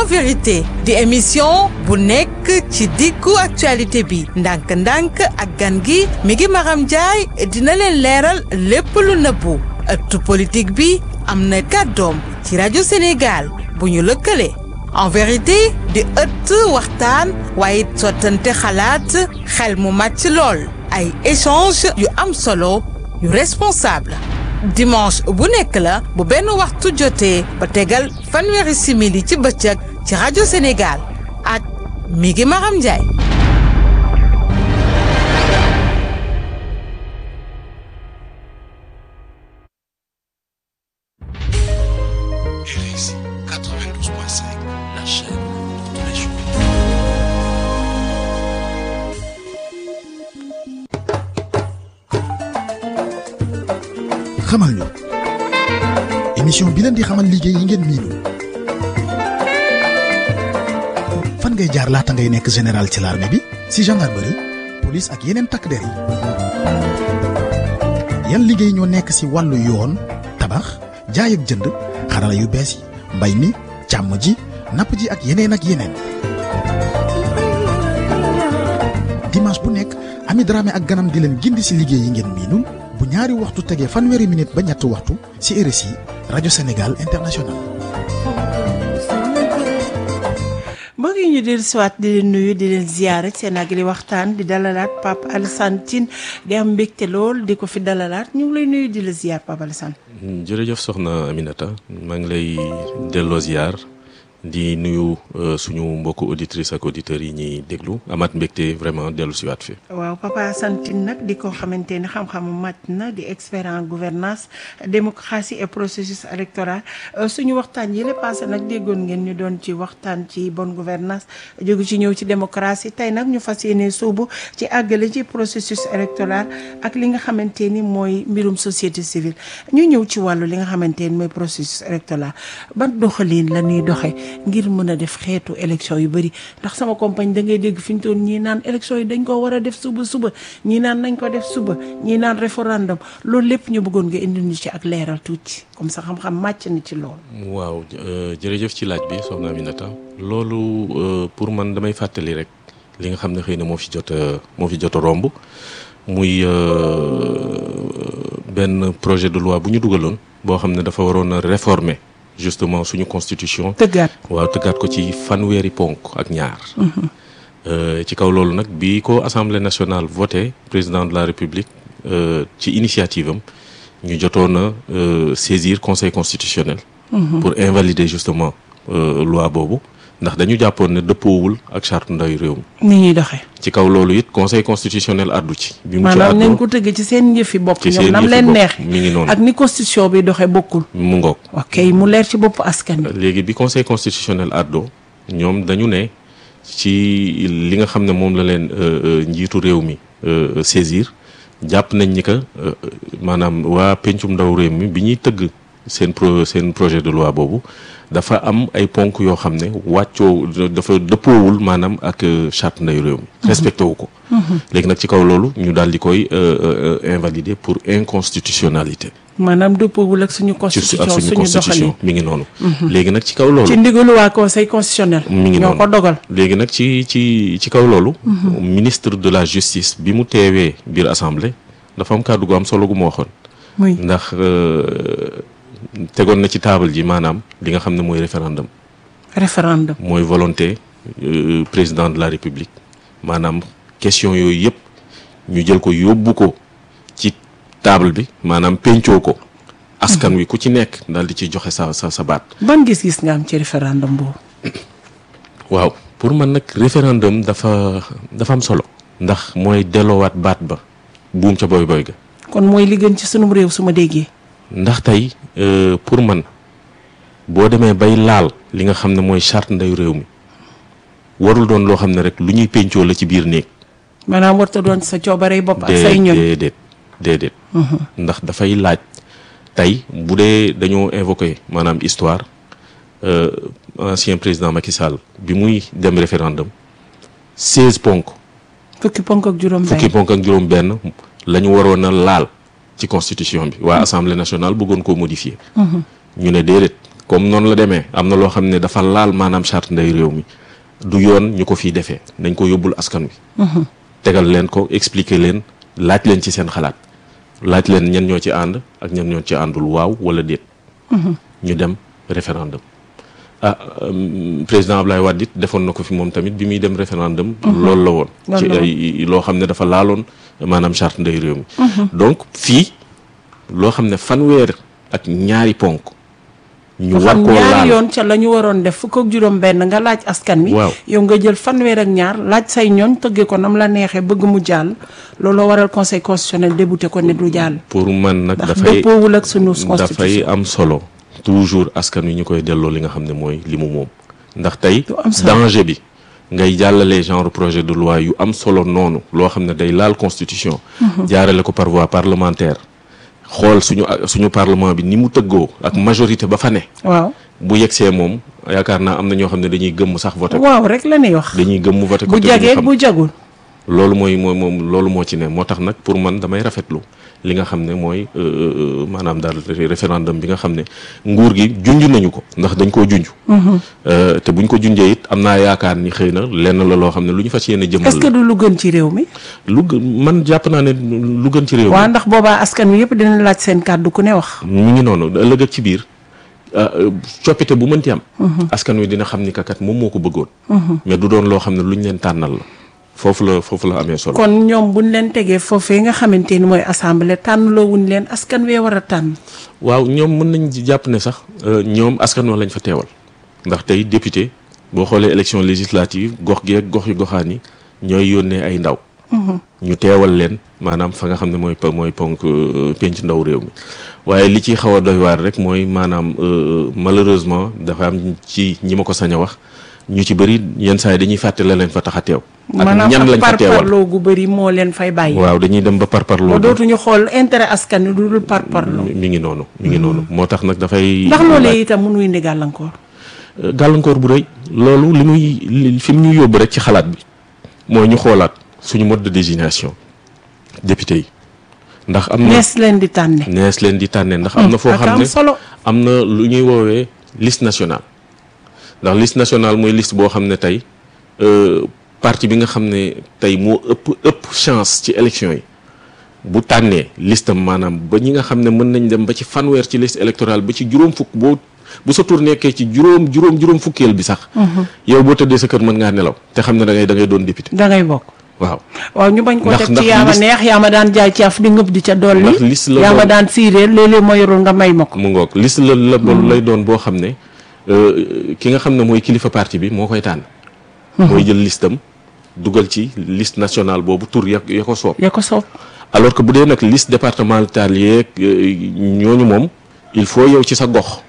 en vérité di émission bu nekk ci diggu actualité bi ndànk-ndànk ak gan gi mi ngi Maram Ndiaye dina leen leeral lépp lu nëbbu ëttu politique bi am na kàddoom ci rajo Sénégal bu ñu lëkkale en vérité di ëtt waxtaan waaye sottante xalaat xel mu màcc lool ay échange yu am solo yu responsable dimanche bu nekk la bu benn waxtu jotee ba tegal fanweeri simili ci bëccëg ci rajo Sénégal ak mi ngi Maram Ndiaye. RFI 92.5, la chaîne de tous les jours. xamal ñu émission bi leen di xamal liggéey yi ngeen miinul fan ngay jaar laata ngay nekk général ci l'armée bi si gendarmerie police ak yeneen takk der yi yan liggéey ñoo nekk si wàllu yoon tabax jaay ak jënd xarala yu bees yi mbay mi càmm ji napp ji ak yeneen ak yeneen dimanche bu nekk Ami Dramé ak ganam di leen gindi si liggéey yi ngeen miinul bu ñaari waxtu tegee fanweeri minute ba ñetti waxtu ci RSI rajo Sénégal international. mbokk yi ñu dellu siwaat di leen nuyu di leen ziyaare seen ak li waxtaan di dalalaat Pape Alassane Tine di am mbégte lool di ko fi dalalaat ñu ngi lay nuyu di la ziyaar Pape Alassane. jërëjëf soxna Aminata maa ngi lay delloo ziar di nuyu suñu mbokku auditrices ak auditeurs yi ñuy déglu amaat mbégte vraiment dellu si waat fi waaw Papa Alassane Tine nag di ko xamante ni xam-xamu màcc na di expert en gouvernance démocratie et processus électoral suñu waxtaan yi la passé nag déggoon ngeen ñu doon ci waxtaan ci bonne gouvernance jógu ci ñëw ci démocratie tey nag ñu fas yéene suubu ci àggale ci processus électoral ak li nga xamante ni mooy mbirum société civile ñu ñëw ci wàllu li nga xamante ni mooy processus électoral ban doxalin la ñuy doxee ngir mën a def xeetu élection yu bëri ndax sama compagne da ngay dégg fi ñu toon ñii naan élection yi dañ ko war a def suba suba ñii naan nañ ko def suba ñii naan référendum loolu lépp ñu bëggoon nga indi ñu ci ak leeral tuuti comme ça xam-xam màcc na ci loolu. waaw jërëjëf ci laaj bi soxna Aminata loolu pour man damay fàttali rek li nga xam ne xëy na moo fi jot a moo fi jot a romb muy benn projet de loi bu ñu dugaloon boo xam ne dafa waroon a réformer. justement suñu constitution. tëggaat waaw tëggaat ko ci fanweeri ponk ak ñaar. ci kaw loolu nag bi ko assemblée nationale voté président de la république ci initiative am ñu jotoon a saisir conseil constitutionnel. pour invalider justement loi boobu ndax dañu jàppoon ne dëppoowul ak charte ndawi réew mi. ni ñuy doxee. ci kaw loolu it conseil constitutionnel addu ci. bi mu ci maanaam àddoo nañ ko tëgg ci seen yëfi bopp. ci ñoom seen nam yëfi leen bopp. neex mi ngi noonu. ak ni constitution bi doxee bokkul. mu ngoog. ok mu leer ci bopp askan wi. léegi bi conseil constitutionnel àddoo ñoom dañu ne ci li nga xam ne moom la leen njiitu réew mi saisir jàpp nañ ni que maanaam waa pencum ndaw réew mi bi ñuy tëgg seen pro seen projet de loi boobu dafa am ay ponk yoo xam ne wàccoo dafa dëppoowul maanaam ak charte ndaw réew mi respecté wu ko léegi nag ci kaw loolu ñu daal di koy invalider pour inconstitutionnalité maanaam dëppoowul ak suñu ci constitution ak suñu suñu constitution doxalin. mi ngi noonu léegi nag ci kaw loolu ci ndigalu waa conseil constitutionnel. mi ngi ñoo noonu ko dogal. léegi nag ci ci ci kaw loolu. ministre de la justice bi mu teewee biir assemblée dafa am kàddu gu am solo gu ma waxoon. muy ndax euh, tegoon na ci taabal ji maanaam li nga xam ne mooy référendum référendum. mooy volonté euh, président de la république maanaam question yooyu yëpp ñu jël ko yóbbu ko ci table bi maanaam pencoo ko. askan wi ku ci nekk daal di ci joxe sa sa sa baat. ban gis-gis nga am ci référendum boobu. waaw pour man nag référendum dafa dafa am solo ndax mooy delloowaat baat ba buum ca boy boy ga kon mooy li gën ci sunum réew su ma déggee. ndax tey euh, pour man boo demee bay laal li nga xam ne mooy charte ndeyu réew mi warul doon loo xam ne rek lu ñuy pencoo la ci biir néeg maanaam warta doon sa coobarey bopp ak say ñoñ. déedéet déedéet ndax dafay laaj tey bu dee dañoo invoqué maanaam histoire euh, ancien président Macky Sall bi muy dem référendum seize ponk fukki ponk ak juróom fukki benn. ponk ak juróom benn la ñu waroon a laal ci constitution bi waa assemblée nationale bëggoon koo modifier ñu ne déedéet comme noonu la demee am na loo xam ne dafa laal maanaam charte ndey réew mi du yoon ñu ko fiy defee nañ ko yóbbul askan wi tegal leen ko expliquer leen laaj leen ci seen xalaat laaj leen ñan ñoo ci ànd ak ñan ñoo ci àndul waaw wala déet ñu dem référendum ah euh, président Ablaye Wade it defoon na ko fi moom tamit bi muy dem référendum loolu la woon ci Loolu la ay loo xam ne dafa laaloon maanaam charte ndey réew mi donc fii loo xam ne fanweer ak ñaari ponk ñu war xam koo ñaari laal yoon ca la ñu waroon def fukk ak juróom benn nga laaj askan wi Waaw. yow nga jël fanweer ak ñaar laaj say ñooñ tëggee ko nam la neexee bëgg mu jàll looloo waral conseil constitutionnel débouté ko ne du jàll pour man nag ndax dafay dëppoowul ak sunu dafay constitution am solo toujours askan wi ñu koy delloo li nga xam ne mooy li mu moom ndax tey Lu am solo. danger bi ngay jàllale genre projet de loi yu am solo noonu loo xam ne day laal constitution jaarale ko par voie parlementaire xool suñu suñu parlement bi ni mu tëggoo ak majorité ba fa ne waaw bu yegsee moom yaakaar naa am na ñoo xam ne dañuy gëmm sax voté ko waaw rek la ñuy wax dañuy gëmm voté ko bu te duñu jagee xam. bu jagul loolu mooy mooy moom loolu moo ci ne moo tax nag pour man damay rafetlu li nga xam ne mooy euh, euh, maanaam daal référendum bi nga xam ne nguur gi junj nañu ko ndax dañ koo junj. Euh, te buñ ko junjee it am naa yaakaar ni xëy na lenn la loo xam ne lu ñu fas yéene jëmmal est-ce que du lu gën ci réew mi lu gën man jàpp naa ne lu gën ci réew mi waaw ndax boobaa askan wi yëpp dina laaj seen kàddu ku ne wax ñu ngi noonu ëllëg ak ci biir euh, coppite bu mënti am. askan wi dina xam ni kakat moom moo ko bëggoon. mais du doon loo xam ne lu ñu leen tànnal la foofu la foofu la amee solo. kon ñoom buñ leen tegee foofee nga xamante ni mooy assemblée tànnloo wuñ leen askan wee war a tànn waaw ñoom mën nañ ci jàpp ne sax euh, ñoom askan wa lañ fa teewal ndax tey député boo xoolee élection législative gox gi ak gox yu goxaan yi ñooy yónnee ay ndaw. ñu teewal leen maanaam fa nga xam ne mooy po- mooy ponk euh, penc ndaw réew mi waaye li ci xaw a doy waar rek mooy maanaam euh, malheureusement dafa am ci ñi ma ko sañ a wax ñu ci bëri yenn saa yi dañuy fàtte la leen fa tax a teew. ak maanaam ñan ak lañ fa par teewal parloo gu bëri moo leen fay bàyyi waaw dañuy dem ba par parloo ba dootuñu xool intérêt askan wi du dul par parloo mi ngi noonu mi ngi noonu moo tax nag dafay. ndax loolee itam mënuy indi gàllankoor gàllankoor bu rëy loolu li muy li- fi mu ñu yóbbu rek ci xalaat bi mooy ñu xoolaat suñu mode de désignation député yi ndax am na nees leen di tànne nees leen di tànnee ndax am na foo ak xam am ne solo am na lu ñuy woowee liste nationale ndax liste nationale mooy liste boo xam ne tey euh, parti bi nga xam ne tey moo ëpp ëpp chance ci élection yi bu tànnee listam maanaam ba ñi nga xam ne mën nañ dem ba ci fanweer ci liste électorale ba ci juróom fukk boo bu sa tur nekkee ci juróom juróom juróom fukkeel bi sax yow boo tëddee sa kër mën ngaa nelaw te xam ne da ngay da ngay doon député da ngay bokk waaw waaw ñu bañ ko Ndax- teg ndax ci yaa ma liste- neex yaa ma daan jaay caaf di ngëb di ca dolli Ndax liste la yaa ma doon- daan siiree léeg-léeg ma yorul nga may ma ko mu ngoog liste la la bon lay doon boo xam ne euh, ki nga xam ne mooy kilifa parti bi moo koy tànn mooy jël listam dugal ci liste nationale boobu tur ya ya ko soob ya ko soob alors que bu dee nag liste départementale yeeg euh, ñooñu moom il faut yow ci sa gox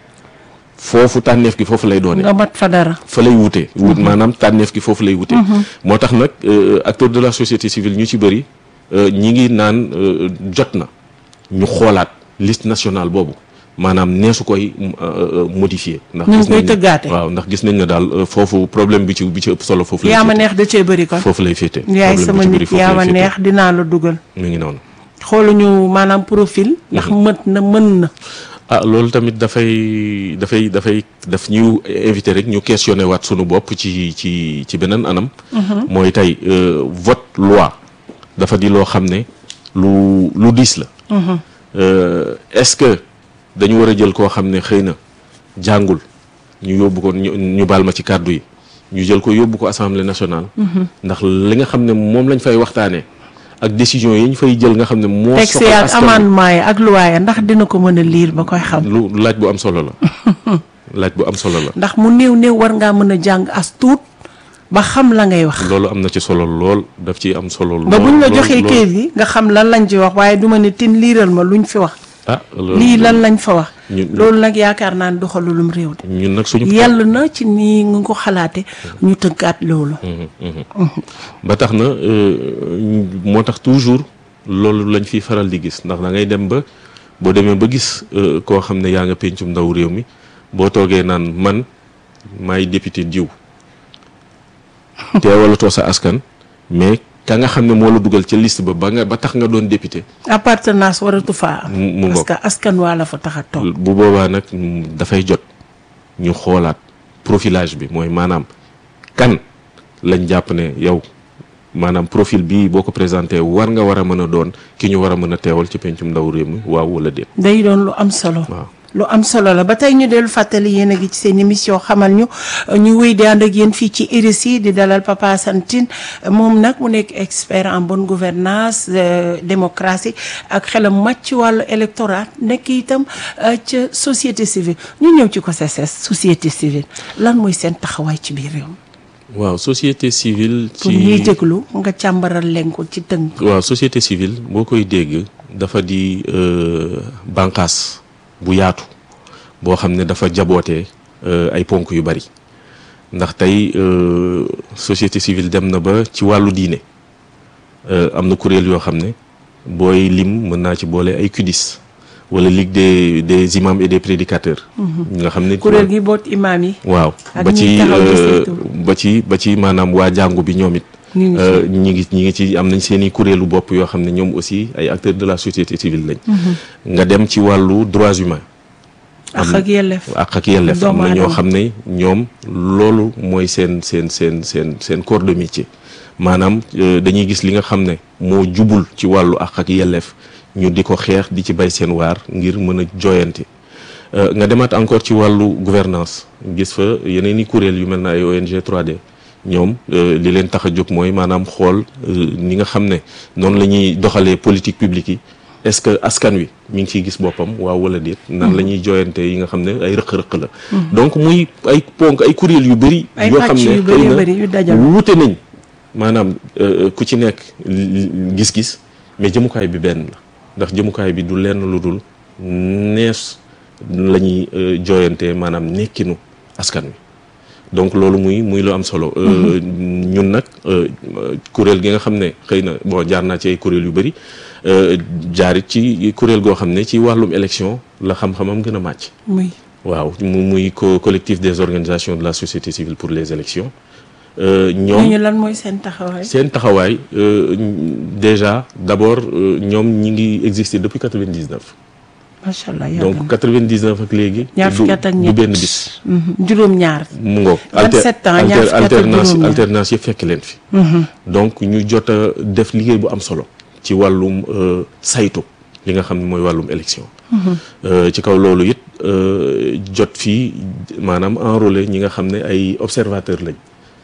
foofu tànneef gi foofu lay doone nga mat fa dara fa lay wute wut maanaam tànneef gi foofu lay wute moo tax nag euh, acteurs de la société civile ñu ci bëri euh, ñi ngi naan euh, jot na ñu xoolaat liste nationale boobu maanaam neesu koy euh, euh, modifier ndax Ñu ngi gis koy nañ ne- tëggaate. waaw ndax gis nañ ne daal euh, foofu problème bi ci bi ci ëpp solo foofu lay yaa ma féete. neex da cee bëri kon foofu lay féete yaay problème bi sama ci bëri nit foofu yaa lay ma féete. neex dinaa la dugal mi ngi noonu xooluñu maanaam profil ndax mët na mën na ah loolu tamit dafay dafay dafay daf ñu invité rek ñu questionné waat sunu bopp ci ci ci beneen anam. mooy tey euh, vote loi dafa di loo xam ne lu lu diis la. Euh, est-ce que dañu war a jël koo xam ne xëy na jàngul ñu yóbbu ko ñu ñu baal ma ci kàddu yi ñu jël ko yóbbu ko assemblée nationale. ndax li nga xam ne moom lañ fay waxtaanee ak décision yi ñu fay jël nga xam ne moo. texte soxal ak askan wi. amendement yi ak luwaaya ndax dina ko mën a liir ba koy xam lu laaj bu am solo la laaj bu am solo la ndax mu néew néew war ngaa mën a jàng as tuut ba xam la ngay wax loolu am na ci solo lool daf ci am solo lool ba buñ la lool, joxee lool. kayit yi nga xam lan lañ ci wax waaye duma ne tin liiral ma luñ fi wax ah loolu lii lan lañ fa wax ñun- loolu nag yaakaar naa ne doxalulum réew de ñun nag suñu yàlla na ci nii nga ko xalaate ñu tëggaat loolu ba tax na euh, moo tax toujours loolu lañ fiy faral di gis ndax da ngay dem ba boo demee ba gis euh, koo xam ne yaa nga pencum ndaw réew mi boo toogee naan man maay député diw teewalatoo sa askan mais ka nga xam ne moo la dugal ca liste ba ba nga ba tax nga doon député appartenance waratu faa am mu mu parce ngoog que askan waa la fa tax a toog bu boobaa nag mm, dafay jot ñu xoolaat profilage bi mooy maanaam kan lañ jàpp ne yow maanaam profil bii boo ko présenté war nga war a mën a doon ki ñu war a mën a teewal ci pencum ndaw réew mi waaw wala déet. day doon lu am solo. waaw lu am solo la ba tey ñu dellu fàttali yéen a ngi ci seen émission xamal ñu ñu wéy di ànd ak yéen fii ci RSI di dalal Papa Santine moom nag mu nekk expert en bonne gouvernance démocratie ak xelam màcc ci wàllu électorat nekk itam ca société civile ñu ñëw ci COSESES société civile lan mooy seen taxawaay ci biir réew mi. waaw société civile. ci pour ñuy déglu nga càmbaral leen ko ci tënk. waaw société civile boo koy dégg dafa di bànqaas bu yaatu boo xam ne dafa jabootee ay ponk yu bari ndax tey société civile dem na ba ci wàllu diine am na kuréel yoo xam ne booy lim mën naa ci boole ay CUDIS wala ligue des des imams et des prédicateurs. nga xam ne kuréel gi boot imaam yi. waaw ak ba ñi ci taxaw di saytu. ba ci ba ci maanaam waa jàngu bi ñoom it. ñu ngi Euh, ñi ngi ñi ngi ci am nañ seen i kuréelu bopp yoo xam ne ñoom aussi ay acteurs de la société civile lañ. nga dem ci wàllu droits humains. ak ak yelleef. ak ak yelleef am Doomu na ñoo aadama. xam ne ñoom loolu mooy seen seen seen seen seen corps de métier maanaam euh, dañuy gis li nga xam ne moo jubul ci wàllu ak ak yelleef ñu di ko xeex di ci bay seen waar ngir mën a jooyante Euh, nga demaat encore ci wàllu gouvernance gis fa yeneen i kuréel yu mel na ay ONG 3D ñoom euh, li leen tax a jóg mooy maanaam xool euh, ni nga xam ne noonu la ñuy doxalee politique publique yi est-ce que askan wi mi ngi ciy gis boppam waaw wala déet nan la ñuy jooyante yi nga xam ne ay rëq-rëq la donc muy ay ponk ay kuréel yu bëri Ay yoo xam pàcc ne yu bëri xëy bëri yu na dajaloo. wuute nañ maanaam euh, ku ci nekk li- gis-gis mais jëmukaay bi benn la ndax jëmukaay bi du lenn lu dul nees la ñuy euh, jooyante maanaam nekkinu askan wi donc loolu muy muy lu am solo. Euh, ñun nag euh, kuréel gi nga xam ne xëy na bon jaar naa ci ay kuréel yu bëri euh, jaarit ci kuréel goo xam ne ci wàllum élection la xam-xamam gën a màcc. muy waaw mu muy co collectif des organisations de la société civile pour les élections Euh, ñoom ñooñu lan mooy seen taxawaay. seen taxawaay euh, déjà d'abord euh, ñoom ñi ngi exister depuis 99 macha allah yàgg donc 99 ak léegi ñaar du fukki at ak du ñett benn bis juróom-ñaar. mu ngoog 27 ans, ñaar fukki at ak alternance juróom-ñaar. alternance yëpp fekk leen fi donc ñu jot a def liggéey bu am solo ci wàllum euh, saytu li nga xam ne mooy wàllum élection Euh, ci kaw loolu it euh, jot fii maanaam enrôler ñi nga xam ne ay observateurs lañ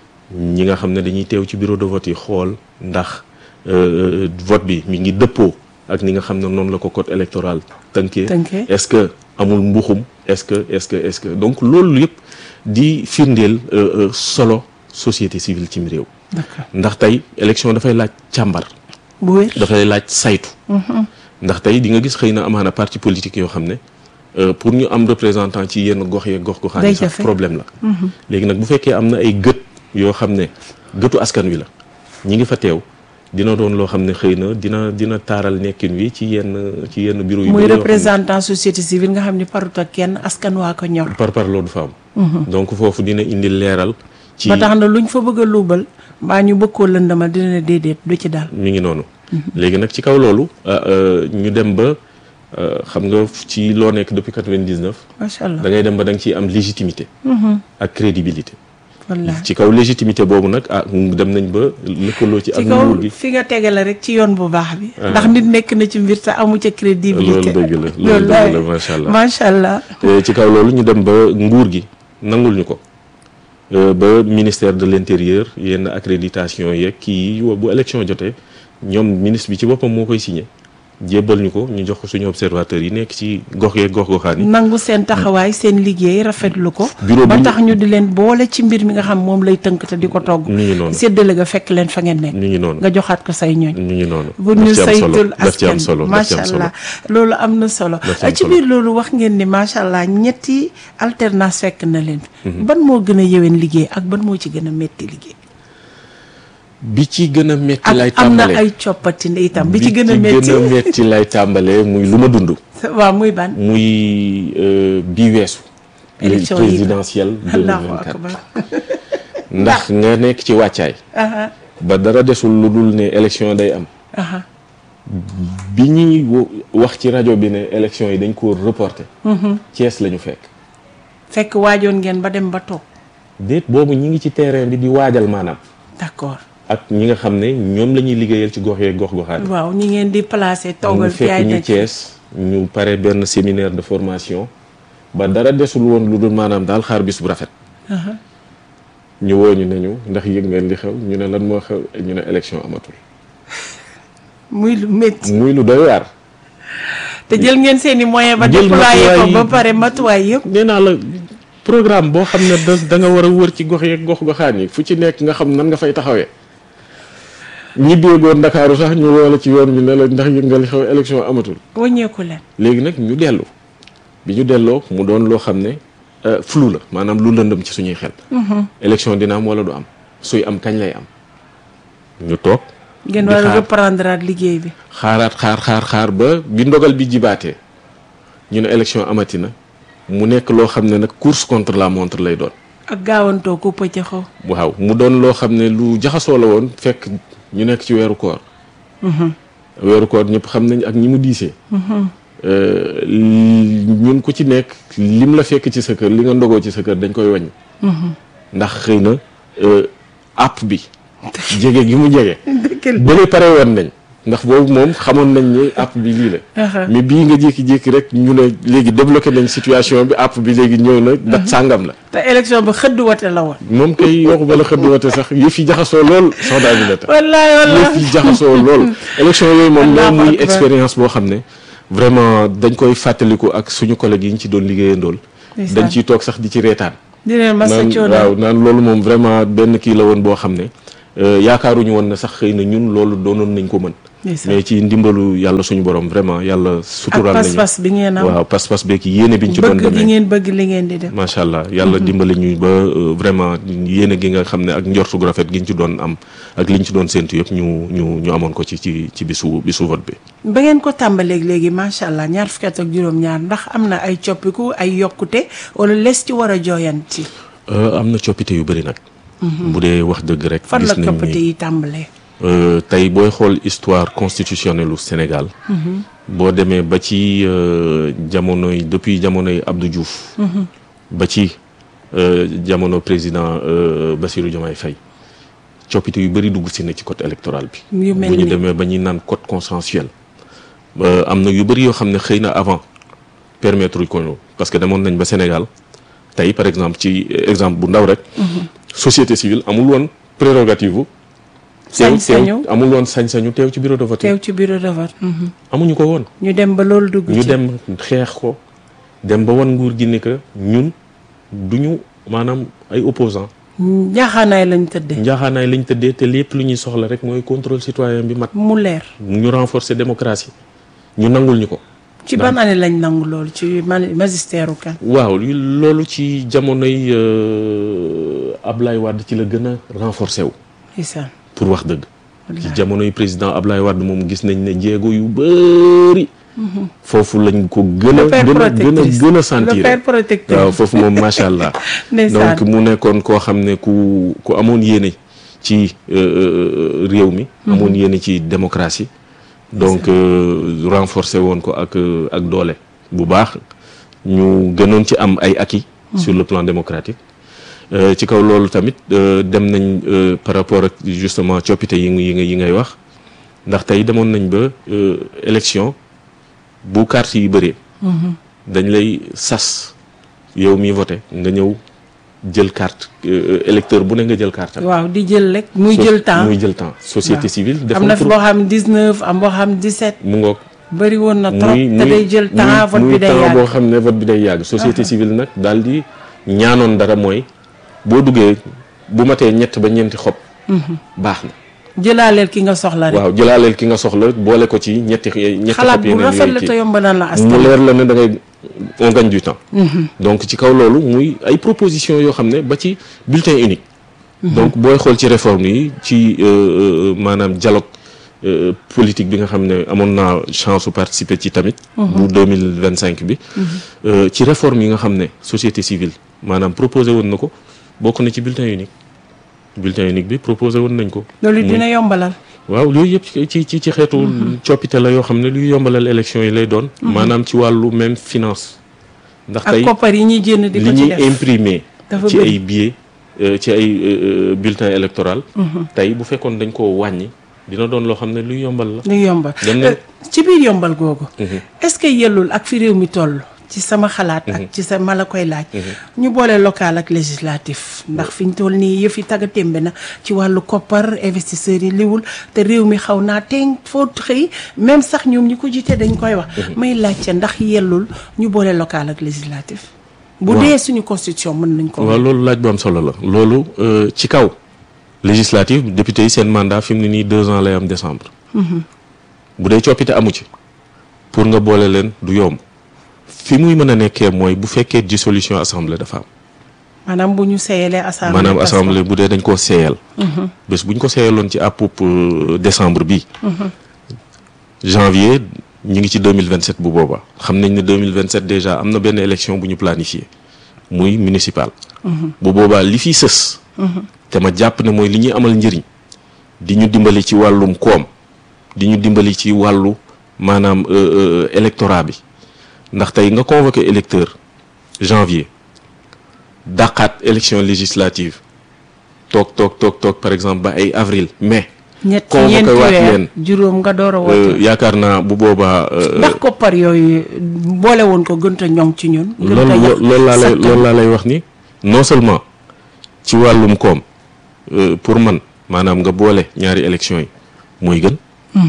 ñi nga xam ne dañuy teew ci bureau de vote yi xool ndax euh, vote bi mi ngi dëppoo ak ni nga xam ne noonu la ko code électoral tënkee Tënkee. est-ce que amul mbuxum est-ce que est-ce que est-ce que donc loolu yëpp di firndeel euh, euh, solo société civile cim réew d'accord ndax tey élection dafay laaj càmbar bu wér. dafay laaj saytu ndax tey di nga gis xëy na amaana parti politique yoo xam ne euh, pour ñu am représentant ci yenn gox yeeg gox goxaan Day yi sax jafe. problème la léegi nag bu fekkee am na ay gët yoo xam ne gëtu askan wi la ñi ngi fa teew dina doon loo xam ne xëy na dina dina taaral nekkin wi ci yenn ci yenn bureau yu muy bëri yoo xam ne représentant société civile nga xam ni parut ak kenn askan waa ko ñor. par par loolu du fa am donc foofu dina indi leeral ci ba tax na luñ fa bëgg a luubal mbaa ñu bëgg koo lëndama dina ne déedéet du ci daal. mi ngi noonu léegi nag ci kaw loolu ah, euh, ñu dem ba euh, xam nga ci loo nekk depuis 99 macha allah da ngay dem ba da nga ciy am légitimité ak crédibilité wallaahi. ci kaw légitimité boobu nag ah dem nañ ba lëkkaloo ci ak ci kaw nguur gi fi nga tegale rek ci yoon bu baax bi. ndax nit nekk na ci mbir te amu ca crédibilité. loolu dëgg la loolu dëgg la macha allah macha allah. te ci kaw loolu ñu dem ba nguur gi nangul ñu ko Euh, ba ministère de l'intérieur yenn accréditation yeeg kii yi bu élection jotee ñoom ministre bi ci boppam moo koy signé jébbal ñu ko ñu jox ko suñu observateurs yi nekk ci gox yeeg gox goxaan yi nangu seen taxawaay seen liggéey rafetlu ko. Bureau ba bi- tax ñu di leen boole ci mbir mi nga xam moom lay tënk te di ko togg. mi ngi noonu séddale ga fekk leen fa ngeen nekk. mi ngi noonu nga joxaat ko say ñooñ. mi ngi noonu bu daf ñu ci am solo saytul daf ci am askan solo bi daf ci macha am solo allah loolu am na solo Daf ci am ci solo. biir loolu wax ngeen ni macha allah ñetti alternance fekk na leen fi ban moo gën a yëwén liggéey ak ban moo ci gën a metti liggéey bi ci gën a metti lay ak am na tàmbalee ay coppati itam bi ci gën a metti gën a metti lay tàmbalee muy lu ma dund waaw muy ban muy euh, bi weesu Élection yi présidentielle allahu 2024 akbar ndax nga nekk ci wàccaay aha ba dara desul lu dul ne élection day am aha bi ñuy wo- wax ci rajo bi ne élection yi dañ ko reporté Thiès la ñu fekk fekk waajoon ngeen ba dem ba toog déet boobu ñi ngi ci terrain bi di waajal maanaam d'accord ak ñi nga xam ne ñoom la ñuy liggéeyal ci gox yeeg gox goxaan waaw ñi ngeen di placer mu toogal fi fekk ay ñu nekk Thiès ñu pare benn séminaire de formation ba dara desul woon lu dul maanaam daal xaar bis bu rafet ñu woo ñu ne ñu ndax yëg ngeen li xew ñu ne lan moo xew ñu ne élection amatul muy lu métti muy lu doy waar te jël ngeen seeni moyen ba Jël déployer ko matuwaay ba yi- pare matuwaay yëpp nee naa la programme boo xam ne da da nga war a wër ci gox yeeg gox goxaan yi fu ci nekk nga xam nan nga fay taxawee ñibbeegoon Ndakaaru sax ñu woo la ci yoon bi ne la ndax yëg nga li xew élection amatul wàññeeku leen léegi nag ñu dellu bi ñu delloo mu doon loo xam ne euh, flou la maanaam lu lëndëm ci suñuy xel élection dina am wala du am suy am kañ lay am ñu toog ngeen di war a xaar. reprendre at liggéey bi xaaraat xaar xaar xaar ba bi ndogal bi jibaatee ñu ne élection amati na mu nekk loo xam ne nag course contre la montre lay doon ak gaawantoo ku pëccëxoo waaw mu doon loo xam ne lu jaxasoo la woon fekk ñu nekk ci weeru koor weeru koor ñëpp xam nañ ak ñi mu diisee Euh, li- ñun ku ci nekk lim la fekk ci sa kër li nga ndogoo ci sa kër dañ koy wàññi ndax xëy na euh, app bi jege gi mu jege bële pare woon nañ ndax boobu moom xamoon nañ ni app bi lii la mais bii nga jékki-jékki rek ñu ne léegi débloqué nañ situation bi app bi léegi ñëw na dat sàngam la te élection ba xëdd wate la woon moom kay waxu bala xëdd wate sax yëf yi jaxasoo lool soxna bi la tax wallaay wallaay yëf yi jaxasoo lool élection yooyu moom la Allahu muy akbar. expérience boo xam ne vraiment dañ koy fàttaliku ak suñu collègues yi ñu ci doon liggéeyandool Ndeysaan. dañ ciy toog sax di ci reetaan di leen masa naan coono waaw naan loolu moom vraiment benn kii la woon boo xam ne euh, yaakaaruñu woon na sax xëy na ñun loolu doonoon nañ ko mën Ndeysaan. mais ci ndimbalu yàlla suñu borom vraiment yàlla ak sutural nañu pas-pas bi ngeen am waaw pas-pas beeg yéene biñ ci doon bëgg gi demee ngeen bëgg li ngeen di def macha allah yàlla dimbali ñu ba euh, vraiment yéene gi nga xam ne ak njortu gu rafet gi ñu ci doon am ak liñ ci doon séntu yëpp ñu ñu ñu amoon ko ci ci ci bisu bisu vote bi. ba ngeen ko tàmbaleeg léegi macha allah ñaar fukki at ak juróom-ñaar ndax am na ay coppiku ay yokkute wala les ci war a jooyanti Euh, am na coppite yu bëri nag. bu dee wax dëgg rek. fan la gis nañ coppite ni yi tàmbalee euh, tey booy xool histoire constitutionnelle u Sénégal. boo demee ba ci euh, jamonoy depuis jamonoy Abdou Diouf. ba ci euh, jamono président euh, Bassirou Diomaye Faye coppite yu bëri dugg si na ci code électoral bi. yu mel bu ñu ni demee ba ñuy naan code consensuel Euh, am na yu bëri yoo xam ne xëy na avant permettre ko ñu parce que demoon nañ ba Sénégal tey par exemple ci exemple bu ndaw rek société civile amul woon prérogative bu teew Sañ-sañu. teew amul woon sañ-sañu teew ci bureau de vote teew ci bureau de vote mhm. amuñu ko woon ñu dem ba loolu dugg ñu ci dem xeex ko dem ba wan nguur gi ni que ñun duñu maanaam ay opposants njaaxaanaay lañ tëdde njaaxaanaay lañ tëddee te lépp lu ñuy soxla rek mooy contrôle citoyen bi mat mu leer ñu renforcer démocratie ñu nangul ñu ko ci ban année lañ nangu loolu ci man- magistère u kan waaw li- loolu ci jamonoy euh, Ablaye Wade ci la gën a renforcer wu isaan pour wax dëgg ci jamonoy président Ablaye Wade moom gis nañ ne jéego yu bëri foofu lañ ko gën a le père gën a gën a protectrice gën a le sentir père protecteur waaw foofu moom macha allah Ndeysaan. donc mu nekkoon koo xam ne ku ku amoon yéene ci euh, euh, réew mi amoon yéene ci démocratie donc euh, renforcer woon ko ak euh, ak doole bu baax ñu gënoon ci am ay acquis sur le plan démocratique Euh, ci kaw loolu tamit euh, dem nañ euh, par rapport ak justement coppite yi nga yi nga yi ngay wax ndax tey demoon nañ ba euh, élection bu carte yi bëree dañ lay sas yow mi voté nga ñëw jël carte euh, électeur bu ne nga jël carte am. waaw di jël rek muy So- jël temps muy jël temps société Waaw. civile am defoon na fi pour boo xam 19 am boo xam 17 mu ngoog bëri woon na trop muy te day jël temps vote muy bi day temps yàgg boo xam ne vote bi day yàgg société civile nag daal di ñaanoon dara mooy boo duggee bu matee ñett ba ñeenti xob baax na jëlaaleel ki nga soxla rek waaw jëlaaleel ki nga soxla boole ko ci ñetti ñetti xalaat xob bu yeneen rafet la yooyu te kii yomb na la mu askan leer la ne da ngay on gagne du temps donc ci kaw loolu muy ay proposition yoo xam ne ba ci bulletin unique donc booy xool ci réforme yi ci euh, euh, maanaam dialogue euh, politique bi nga xam ne amoon naa chance su participer ci tamit bu deux mille vingt cinq bi Euh, ci réforme yi nga xam ne société civile maanaam proposé woon na ko bokk na ci bulletin unique bulletin unique bi proposé woon nañ ko loolu muy- dina yombalal waaw yooyu yëpp ci ci ci ci xeetu coppite la yoo xam ne luy yombalal élection yi lay doon maanaam ci wàllu même finance ndax ak tey koppar yi ñuy génn di li ko ci ñuy def imprimer Dafa ci bëri. ay billets euh, ci ay euh, euh, bulletins électoraux tey bu fekkoon dañ koo wàññi dina doon loo xam ne luy yombal la lu yombal dem na- Euh, ci biir yombal googu est-ce que yellul ak fi réew mi toll ci sama xalaat ak ci sa ma la koy laaj ñu boole local ak législatif ndax fi ñu toll nii yëf yi tagga témbe na ci wàllu koppar investisseurs yi liwul te réew mi xaw naa teeŋ foo xëy même sax ñoom ñi ko jiite dañ koy wax may laajte ndax yellul ñu boole local ak législatif bu Waaw. dee suñu constitution mën nañ ko waaw loolu laaj bu am solo la loolu euh, ci kaw législative député yi seen mandat fi mu ne nii deux ans lay am décembre bu dee coppite amu ci pour nga boole leen du yomb fi muy mën a nekkee mooy bu fekkee dissolution assemblée dafa am maanaam bu ñu seeyalee assemblée maanaam tas ko. assemblée bu dee dañ koo seeyal bés bu ñu ko seeyaloon ci àppub euh, décembre bi janvier ñi ngi ci 2027 bu boobaa xam nañ ne 2027 déjà am na benn élection bu ñu planifié muy municipal bu boobaa li fi sës te ma jàpp ne mooy li ñuy amal njëriñ di ñu dimbali ci wàllum koom di ñu dimbali ci wàllu maanaam euh, euh, électorat bi ndax tey nga convoqué électeur janvier dàqaat élection législative toog toog toog toog par exemple ba ay avril mai ñett convoqué ñeenti waat weer leen. juróom nga door a euh, woote yaakaar naa bu boobaa euh, ndax koppar yooyu boole woon ko gënta ñoŋ ci ñun gënta loolu yàq loolu laa lay sakkan. loolu laa lay wax ni non seulement ci wàllum koom euh, pour man maanaam nga boole ñaari élection yi mooy gën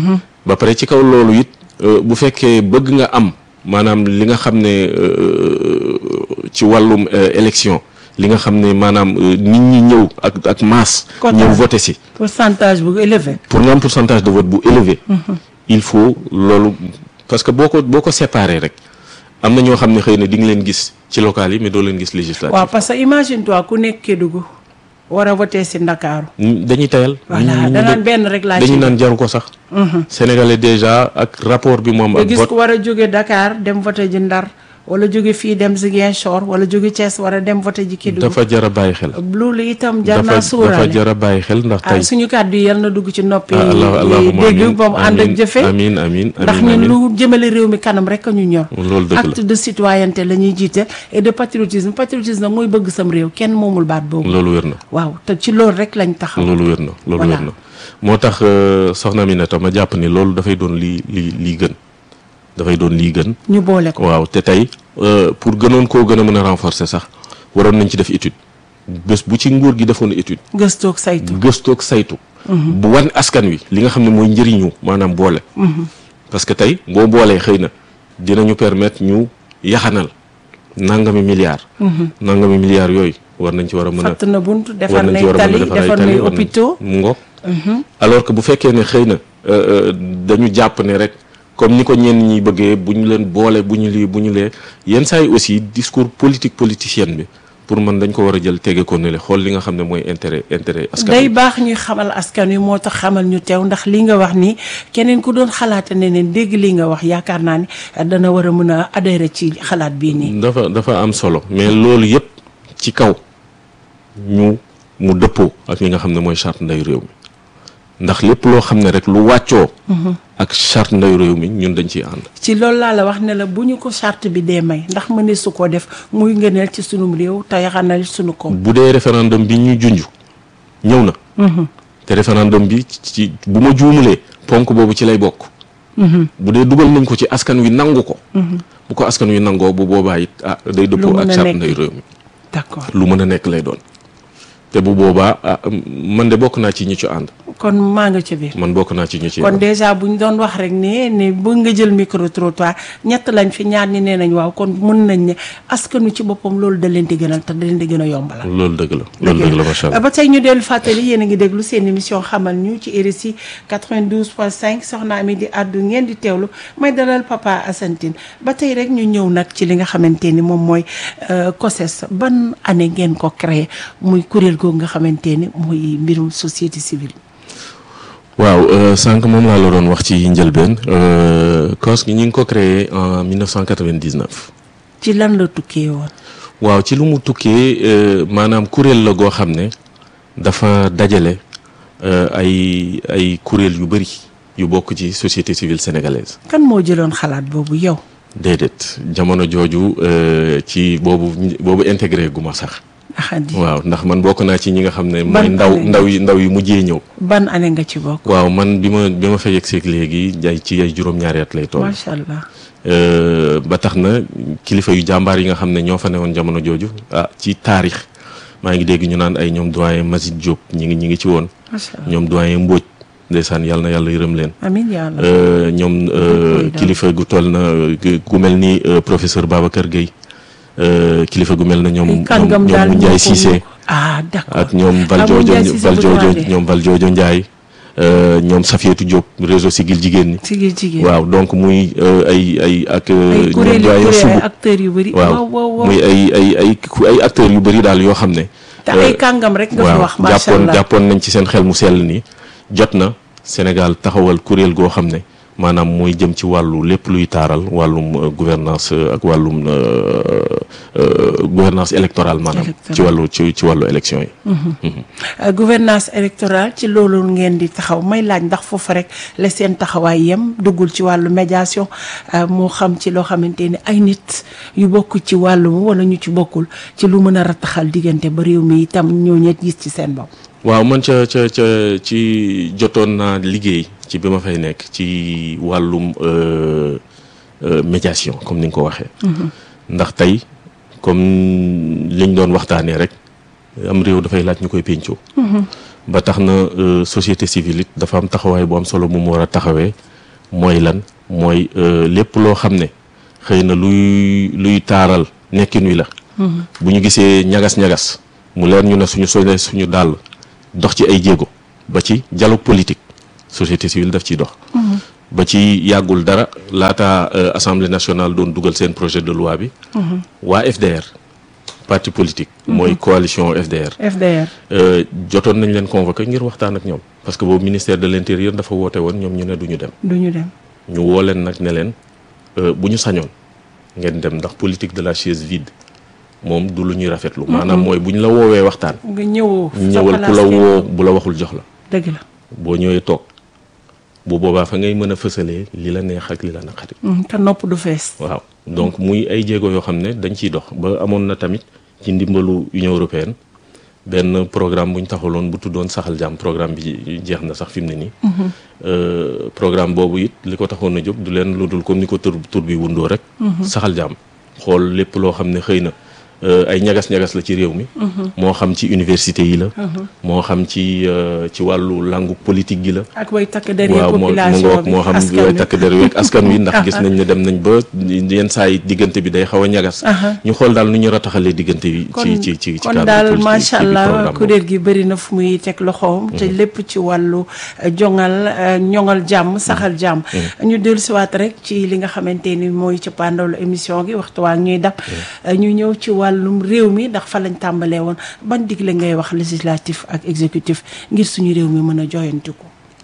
ba pare ci kaw loolu it euh, bu fekkee bëgg nga am maanaam li nga xam ne euh, ci wàllum euh, élection li nga xam ne maanaam euh, nit ñi ñëw ak ak masse Quota. ñëw voté si pourcentage bu élevé pour nga am pourcentage de vote bu élevé il faut loolu parce que boo ko boo ko séparé rek am na ñoo xam ne xëy na di nga leen gis ci local yi mais doo leen gis législatif waaw parce que imagine toi ku nekk Kédougou war a voté si Ndakaaru N- dañuy tayal voilà nit ñi danaan da- benn rek laa dañuy ci naan jaru ko sax sénégalais déjà ak rapport bi moom nga ak gis vote ku war a jóge Dakar dem voté ji Ndar wala jóge fii dem Ziguinchor wala jóge Thiès war a dem voté ji Kédougou dafa jar a bàyyi xel loolu itam jar dafa naa dafa suuraale jar a bàyyi xel ndax ah tey suñu kàddu yi yal na dugg ci noppi ah, allah allahumma dégg amin ba mu ànd ak amin jëfe amin amin ndax amin ñun amin lu jëmale réew mi kanam rek a ñu ñor loolu dëgg acte la de citoyenneté la ñuy jiite et de patriotisme patriotisme nag mooy bëgg sam réew kenn moomul baat boobu loolu wér na waaw te ci loolu rek lañ taxaw loolu wér na loolu Voilà. wér na moo tax euh, soxna Aminata ma jàpp ni loolu dafay doon lii lii lii gën dafay doon lii gën ñu boole ko waaw te tey euh, pour gënoon koo gën a mën a renforcer sax waroon nañ ci def étude bés bu ci nguur gi defoon étude gëstoog saytu gëstoog saytu bu wan askan wi li nga xam ne mooy njëriñu maanaam boole parce que tey boo boolee xëy na dinañu permettre ñu yaxanal nangami milliards nangami milliards yooyu war nañ ci war a mën a fatt na bunt war defar nañ nay ci war a mën a tali defar ay defar tali nay war nañ- hôpitaux mu ngoog alors que bu fekkee ne xëy na euh, euh, dañu jàpp ne rek comme ni ko ñenn ñi bëggee bu ñu leen boole bu ñu lii bu ñu lee yenn saa yi aussi discours politique politicienne bi pour man dañ ko war a jël tege ko ne le xool li nga xam ne mooy intérêt intérêt askan day wi. baax ñuy xamal askan wi moo tax xamal ñu teew ndax li nga wax ni keneen ku doon xalaata ne ne dégg li nga wax yaakaar naa ni dana war a mën a adhéré ci xalaat bii nii dafa dafa am solo mais loolu yëpp ci kaw ñu mu dëppoo ak li nga xam ne mooy charte ndeyu réew mi ndax lépp loo xam ne rek lu wàccoo ak charte ndeyu réew mi ñun dañ ciy ànd ci loolu laa la wax ne la bu ñu ko charte bi dee may ndax mëne su ko def muy ngëneel ci sunum réew te yaxanal sunu ko bu dee référendum bi ñuy junj ñëw na te référendum bi ci bu ma juumulee ponk boobu ci lay bokk bu dee dugal nañ ko ci askan wi nangu ko bu ko askan wi nangoo bu boobaa it ah day dëppoo mën ak a charte nekk. ndeyu réew mi d'accord lu mën a nekk lay doon te bu boobaa ah man de bokk naa ci ñi ci ànd kon maa nga ci biir man bokk naa ci ñi ci kon ànd déjà bu ñu doon wax rek ne ne bëgg nga jël micro trottoir ñett lañ fi ñaar ñi nee nañ waaw kon mën nañ ne askanu ci boppam loolu da leen di gënal te da leen di gën a yombalal. loolu dëgg la loolu dëgg la macha allah ba tey ñu dellu fàttali yéen a ngi déglu seen émission xamal ñu ci RSI 92.5 soxna Ami di àddu ngeen di teewlu may dalal papa Assane Tine ba tey rek ñu ñëw nag ci li nga xamante ni moom mooy euh, COSES ban année ngeen ko créé muy kuréel googu nga xamante ni muy mbirum société civile. waaw euh, sànq moom laa la doon wax ci njëlbeen euh, COS gi ñu ngi ko créé en 1999 ci lan la tukkee woon. waaw ci lu mu tukkee euh, maanaam kuréel la goo xam ne dafa dajale euh, ay ay kuréel yu bëri yu bokk ci société civile sénégalaise kan moo jëloon xalaat boobu yow. déedéet jamono jooju euh, ci boobu boobu intégré gu ma sax axandi waaw ndax man bokk naa ci ñi nga xam ne Ban mooy ndaw année? ndaw yi ndaw yi mujjee ñëw ban année nga ci bokk waaw man bi ma bi ma fa yegg seeg léegi ay ci ay juróom-ñaari at lay toll macha allah Euh, ba tax na kilifa yu jàmbaar yi nga xam ne ñoo fa newoon jamono jooju ah ci taarix maa ngi dégg ñu naan ay ñoom doyen Mazid Diop ñi ngi ñi ngi ci woon macha allah ñoom doyen Mbodj ndeysaan yàlla na yàlla yërëm leen amiin yaa allah Euh, ñoom euh, Koy daal. kilifa gu toll na gu gu mel ni euh, professeur Babacar Gueye euh, kilifa gu mel na ñoom ñoom kàngam ñoom daal Ndiaye moo ko- Cissé ah d'accord ak ñoom Ah, moom Valdiodio Ndiaye Cissé bu Valdiodio Droit de. ñoom Valdiodio Ndiaye euh, ñoom Safietou Diop réseau Sigil jigéen ñi Sigil jigéen waaw donc muy euh, ay ay ak euh, ay ñoom kuréel doyen kuréel Sougou ay acteurs yu bëri waaw waaw waaw muy ay ay ay ku- ay acteurs yu bëri daal yoo xam ne te ay kàngam rek nga fi waaw wax macha jàppoon allah jàppoon nañ ci seen xel mu sell ni jot na Sénégal taxawal kuréel goo xam ne maanaam mooy jëm ci wàllu lépp luy taaral wàllum euh, gouvernance euh, ak wàllum euh, euh, gouvernance électorale maanaam Électorale. ci wàllu ci ci wàllu élection yi Euh, gouvernance électorale ci loolu ngeen di taxaw may laaj ndax foofu rek la seen taxawaay yem duggul ci wàllu médiation euh, moo xam ci loo xamante ni ay nit yu bokk ci wàllu wala ñu ci bokkul ci lu mën a rataxal diggante ba réew mi itam ñoo ñet gis ci seen bopp. waaw man ca ca ca ci jotoon naa liggéey ci bi ma fay nekk ci wàllum euh, euh, médiation comme ni nga ko waxee. ndax tey comme liñ doon waxtaanee rek am réew dafay laaj ñu koy péncoo. ba tax na euh, société civile it dafa am taxawaay bu am solo mu mu war a taxawee mooy lan mooy euh, lépp loo xam ne xëy na luy luy taaral nekkin wi la. bu ñu gisee ñagas-ñagas mu leer ñu ne suñu solee suñu dàll dox ci ay jéego ba ci dialogue politique société civile daf ciy dox ba ci yàggul dara laata euh, assemblée nationale doon dugal seen projet de loi bi waa FDR parti politique mooy coalition FDR FDR. euh, jotoon nañ leen convoqué ngir waxtaan ak ñoom parce que boobu ministère de l'intérieur dafa woote woon ñoom ñu ne duñu dem du ñu dem. ñu woo leen nag ne leen euh, bu ñu sañoon ngeen dem ndax politique de la chaise vide moom du lu ñuy rafetlu maanaam mooy bu ñu la woowee waxtaan nga ñëwoo. sa ñëwal ku place la kenn- woo bu la waxul jox la dëgg la. boo ñëwee toog bu boobaa fa ngay mën a fësalee li la neex ak li la naqari Mm, te nopp du fees. waaw donc muy ay jéego yoo xam ne dañ ciy dox ba amoon na tamit ci ndimbalu Union européenne benn programme bu ñu taxaloon bu tuddoon saxal jàmm programme bi jeex na sax fi mu ne nii. Euh, programme boobu it li ko taxoon a jóg du leen lu dul comme ni ko tur tur bi wundoo rek. saxal jàmm xool lépp loo xam ne xëy na euh, ay ñagas-ñagas la ci réew mi. moo xam ci université yi la. moo xam ci euh, ci wàllu langue politique gi la. ak way takk derrière waaw moo mu population ngoog bi moo xam askan yooyu wi. takk der yeeg askan wi ndax gis nañ ne dem nañ ba yenn saa yi diggante bi day xaw a ñagas Aha. ñu xool daal nu ñu rataxalee diggante bi ci ci ci ci kon cadre daal politique macha ci biir allah programme boobu. kuréel gi bëri na fu muy teg loxoom. te lépp ci wàllu euh, jongal euh, ñoŋal jàmm saxal jàmm. ñu dellusiwaat rek ci li nga xamante ni mooy ci pandalu émission gi waxtu waa ñuy dab. Euh, ñu ñëw ci wàllum réew mi ndax fa lañ tàmbalee woon ban digle ngay wax législatif ak exécutif ngir suñu réew mi mën a joyantiku.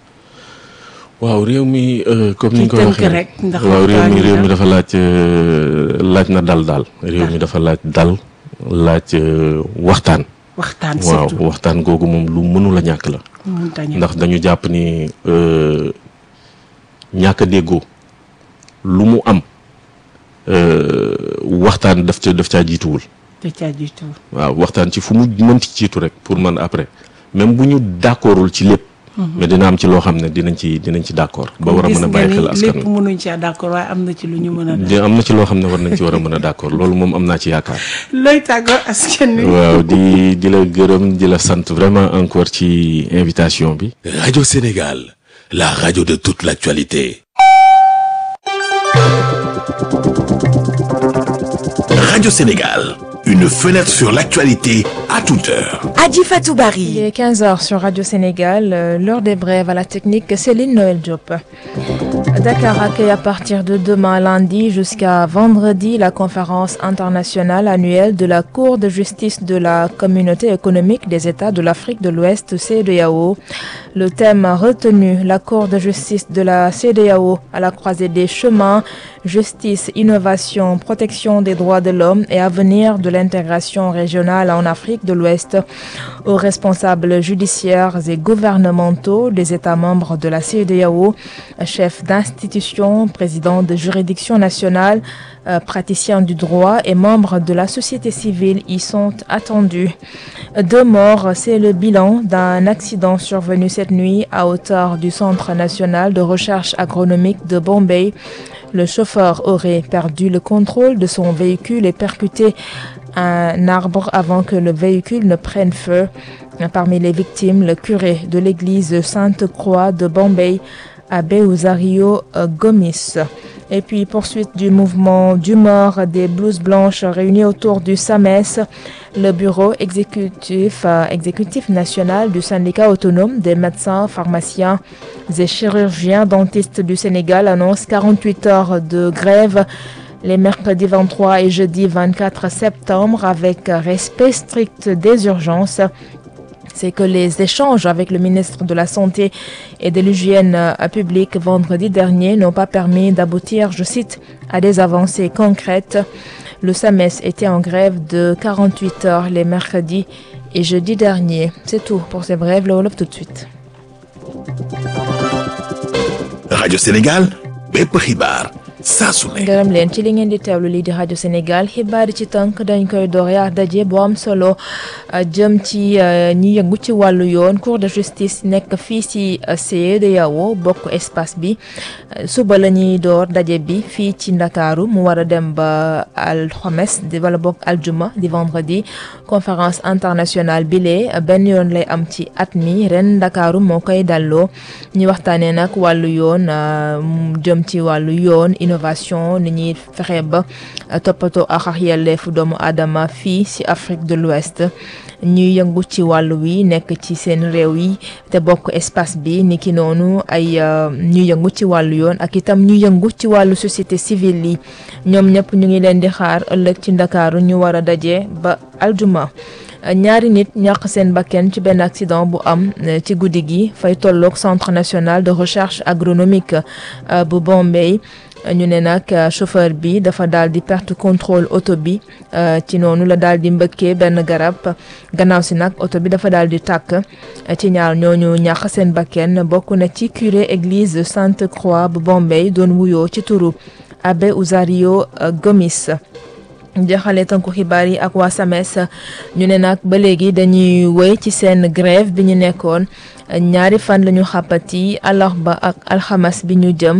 waaw réew mi euh, comme ni ñu ko tënk waxee rek, ndax waaw réew waxtaan mi wi réew la. mi dafa laaj euh, laaj na dal daal réew mi dafa laaj dal laaj euh, waxtaan waxtaan waaw surtout waxtaan googu moom lu mënul a ñàkk la mënut a ñàkk. ndax dañu jàpp ni euh, ñàkk a déggoo lu mu am euh, waxtaan daf ca daf caa jiituwul te caa jiitu. waaw waxtaan ci fu mu mënti jiitu rek pour man après même bu ñu d'accordul ci lépp mais dina am ci loo xam ne dinañ ci dinañ ci d'accord ba war a mën a bàyyi xel askan lépp wi mënuñ ci d'accord waaye am na ci lu ñu mën a. di am na ci loo xam ne war nañ ci war a mën a d'accord loolu moom am naa ci yaakaar looy tàggoo askan wi. waaw di di la gërëm di la sant vraiment encore ci invitation bi Radio Sénégal, la radio de toute l'actualité. Radio Sénégal, une fenêtre sur l'actualité à toute heure. Adi Fatou Il Barry. est 15h sur Radio Sénégal, euh, l'heure des brèves à la technique, Céline Noël Diop. Dakar accueille à partir de demain lundi jusqu'à vendredi la conférence internationale annuelle de la Cour de justice de la Communauté économique des États de l'Afrique de l'Ouest, CEDEAO. Le thème retenu, la Cour de justice de la CEDEAO à la croisée des chemins, justice, innovation, protection des droits de l'homme et avenir de l'intégration régionale en Afrique de l'Ouest aux responsables judiciaires et gouvernementaux des États membres de la CEDEAO, chefs d'institutions, président de juridiction nationale, euh, praticiens du droit et membres de la société civile y sont attendus. Deux morts, c'est le bilan d'un accident survenu cette nuit à hauteur du Centre national de recherche agronomique de Bombay. Le chauffeur aurait perdu le contrôle de son véhicule et percuté un arbre avant que le véhicule ne prenne feu. Parmi les victimes, le curé de l'église Sainte-Croix de Bombay, Abbé Uzario Gomis. Et puis poursuite du mouvement d'humeur des blouses blanches réunis autour du SAMES, le bureau exécutif, euh, exécutif national du syndicat autonome des médecins, pharmaciens et chirurgiens dentistes du Sénégal annonce 48 heures de grève les mercredis 23 et jeudi 24 septembre avec respect strict des urgences c'est que les échanges avec le ministre de la Santé et de l'Hygiène publique vendredi dernier n'ont pas permis d'aboutir, je cite, à des avancées concrètes. Le SAMES était en grève de 48 heures les mercredis et jeudi dernier. C'est tout pour ces brèves. Le Wolof tout de suite. Radio Sénégal bépp xibaar saa su ne gërëm leen ci li ngeen di teewlu lii di rajo Sénégal xibaar yi ci tënk dañ koy doore ak daje bu am solo jëm ci ñi yëngu ci wàllu yoon cour de justice nekk fii ci CEDEAO bokk espace bi suba la ñuy door daje bi fii ci ndakaaru mu war a dem ba alxames di wala bokk aljuma di vendredi conférence internationale bi lee benn yoon lay am ci at mi ren ndakaaru moo koy dalloo ñi waxtaanee nag wàllu yoon jëm ci wàllu yoon innovation ni ñuy fexe ba toppatoo ak ak yelleefu doomu aadama fii ci Afrique de l'Ouest ñuy yëngu ci wàllu wi nekk ci seen réew yi te bokk espace bi ni ki noonu ay ñuy yëngu ci wàllu yoon ak itam ñu yëngu ci wàllu société civile yi ñoom ñëpp ñu ngi leen di xaar ëllëg ci ndakaaru ñu war a daje ba aljuma ñaari nit ñàq seen bakken ci benn accident bu am ci guddi gi fay tolloog centre national de recherche agronomique bu Bombay ñu ne nag chauffeur bi dafa daal di perte contrôle oto bi ci noonu la daal di mbëkkee benn garab gannaaw si nag oto bi dafa daal di tàkk ci ñaar ñooñu ñàq seen bakken bokk na ci curé église Sainte Croix bu Bombay doon wuyoo ci turu Abbé Uzario Gomis jeexale tënku xibaar yi ak waa SAMES ñu ne nag ba léegi dañuy wéy ci seen grève bi ñu nekkoon ñaari fan la ñu xàppati àllarba ak alxames bi ñu jëm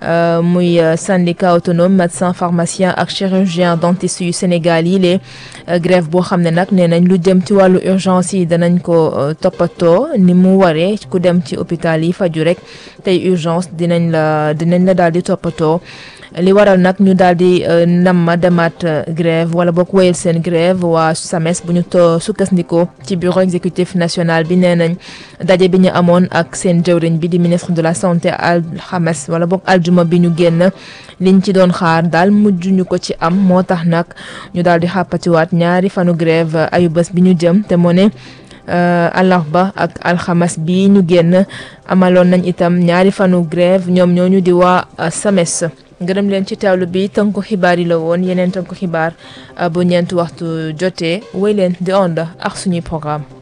muy syndicat autonome médecin pharmacien ak chirurgien dentiste yu Sénégal yi lee grève boo xam ne nag nee nañ lu jëm ci wàllu urgence yi danañ ko toppatoo ni mu waree ku dem ci hôpital yi faju rek tey urgence dinañ la dinañ la daal di toppatoo li waral nag ñu daal di nam ma demaat grève wala boog wéyal seen grève waa SAMES bu ñu to sukkandikoo ci bureau exécutif national bi nee nañ daje bi ñu amoon ak seen jëwriñ bi di ministre de la santé alxames wala boog aljuma bi ñu génn liñ ci doon xaar daal mujj ñu ko ci am moo tax nag ñu daal di xàppatiwaat ñaari fanu grève ayu bés bi ñu jëm te moo ne àllarba ak alxames bi ñu génn amaloon nañ itam ñaari fanu grève ñoom ñooñu di waa SAMES ngërëm leen ci teewlu bi tënku xibaar yi la woon yeneen tënku xibaar bu ñeent waxtu jotee wéy leen di ond ak suñuy programme